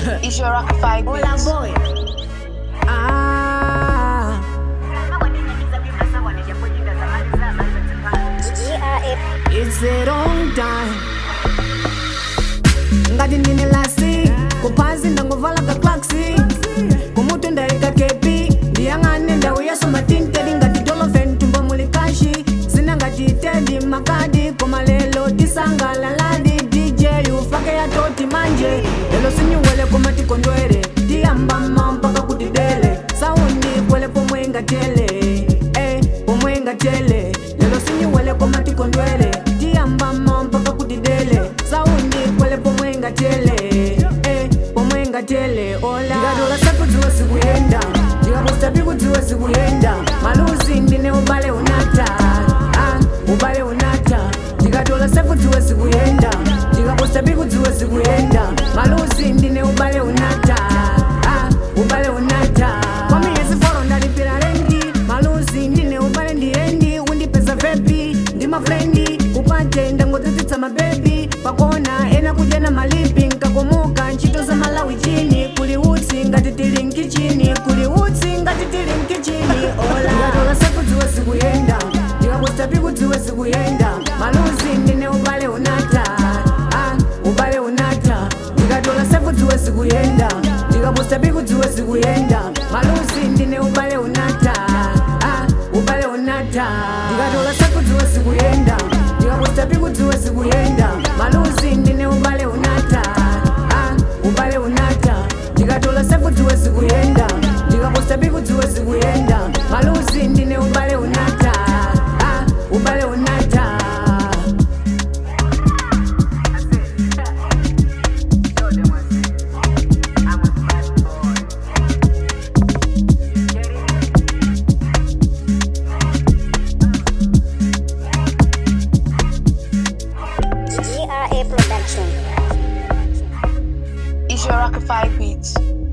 It's your rock five Hola beats. boy. Ah. It's a long time. ngati ndine lasi kuphasi ndangovala ka klaksi kumutu ndayika kepi ndiyang'ane ndawu yasomatintedi ngati dolofen tumbo muli kashi zina ngati tedi makadi koma lelo tisangalaladi dj ufake yatoti manje lelo sinyiwele koma tikondwere tiyambama mpaka kuti dele saundi kwele pomwe ngatele eh, pomwe ngatele lelo sinyiwele koma tikondwere tiyambama mpaka kuti dele saundi kwele pomwe ngatele eh, pomwe ngatele ola ndikatola sakudziwa zikuyenda ndikaposta pikudziwa zikuyenda maluzi ndine ubale unata ah, ubale unata ndikatola sakudziwa zikuyenda ndikaposta pikudziwa zikuyenda maluzi ndine ubale unata ah, ubale unata kwamiyezi foro ndalipira rendi maluzi ndine ubale ndiendi undipeza vepi ndi mafrendi upate ndangodzitsitsa mabebi pakona ena kudya na malipi nkakomuka ntchito za malawi chini kuli utsi ngati tili mkichini kuli utsi ngati tili mkichini ola ndikatola sakudziwa zikuyenda ndikaposta pikudziwa zikuyenda maluzi ndine ubale unata ah, ubale unata ndikatola sakudziwa zikuyenda ndikaposta pikudziwa zikuyenda maluzi ndine ubale unata ah, ubale unata ndikatola sakudziwa zikuyenda ndikaposta pikudziwa zikuyenda maluzi ndine ubale unata ah, ubale unata ndikatola sakudziwa zikuyenda ndikaposta pikudziwa zikuyenda maluzi ndine ubale unata ah, ubale unata GRA Production. It's your rock five beats.